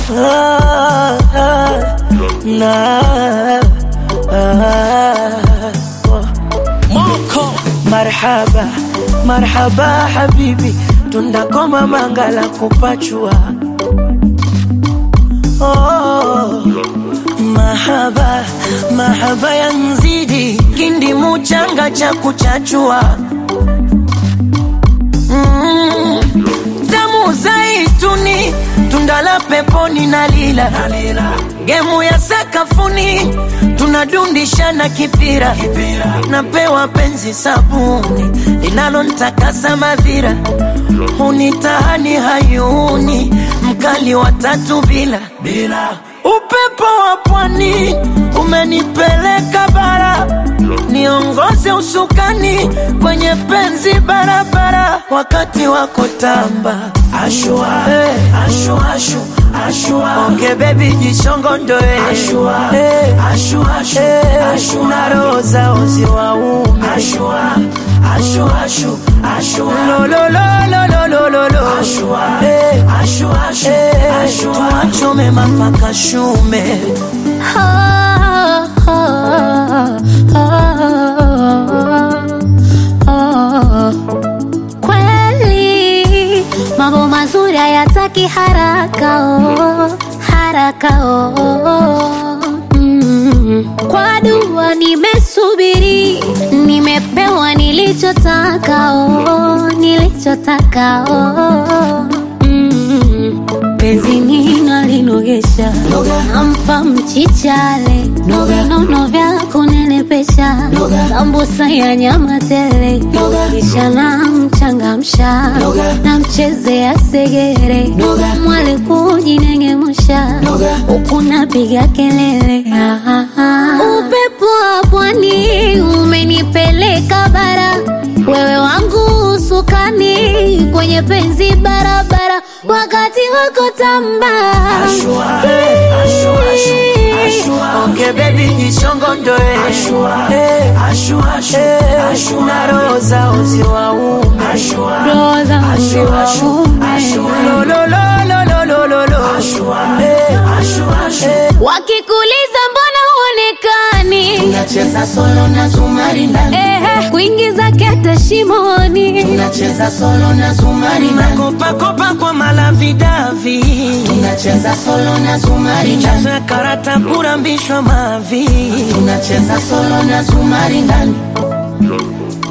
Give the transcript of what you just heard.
ah, ah, na ah, oh. Moko marhaba marhaba habibi tundakoma mangala kupachua oh. Mahaba mahaba ya nzidi kindi muchanga cha kuchachua mm. Damu zaituni tunda la peponi na lila gemu ya sakafuni tunadundishana kipira napewa penzi sabuni linalontakasa madhira hunitahani hayuni mkali wa tatu bila bila upepo wa pwani umenipeleka bara niongoze usukani kwenye penzi barabara wakati wako tamba ashua, hey. ashua, ashu, ashua. onge bebi jishongondoe ashua, hey. ashua, ashu, hey. ashu, na roho zao ziwaume ashua, ashu, ashu, ashua. lololololololo ashua, hey. ashua, ashu, hey. ashu, tuachome mapaka shume Kweli mambo mazuri hayataki haraka oh, haraka oh. Mm. Kwa dua nimesubiri, nimepewa nilichotaka oh, nilichotaka oh. Mm. Penzi nina linogesha, nampa mchichale, vinono vya kunenepesha, sambusa ya nyama tele, kisha namchangamsha, namchezea segere, mwale kujinengemusha, huku napiga kelele. Ah, ah, ah. Upepo wa pwani umenipeleka bara, wewe wangu usukani kwenye penzi barabara, wakati wako tamba Ashua, hey, ashua, ashu, ashua. Onge baby jishongondoe ashua, hey, ashua, ashu, ashu. na roho zao ziwaume ashua, Roho zao ashua, ashu, ziwaume. ashua. Lololololololo. Ashua, hey, ashua, ashu. wakikuliza mbona huonekani Tunacheza solo na zumari ndani, Ehe, kuingiza kete shimoni tunacheza solo na zumari ndani, Makopakopa kwa malavidavi tunacheza solo na zumari ndani, Michezo ya karata kurambishwa mavi tunacheza solo na zumari ndani.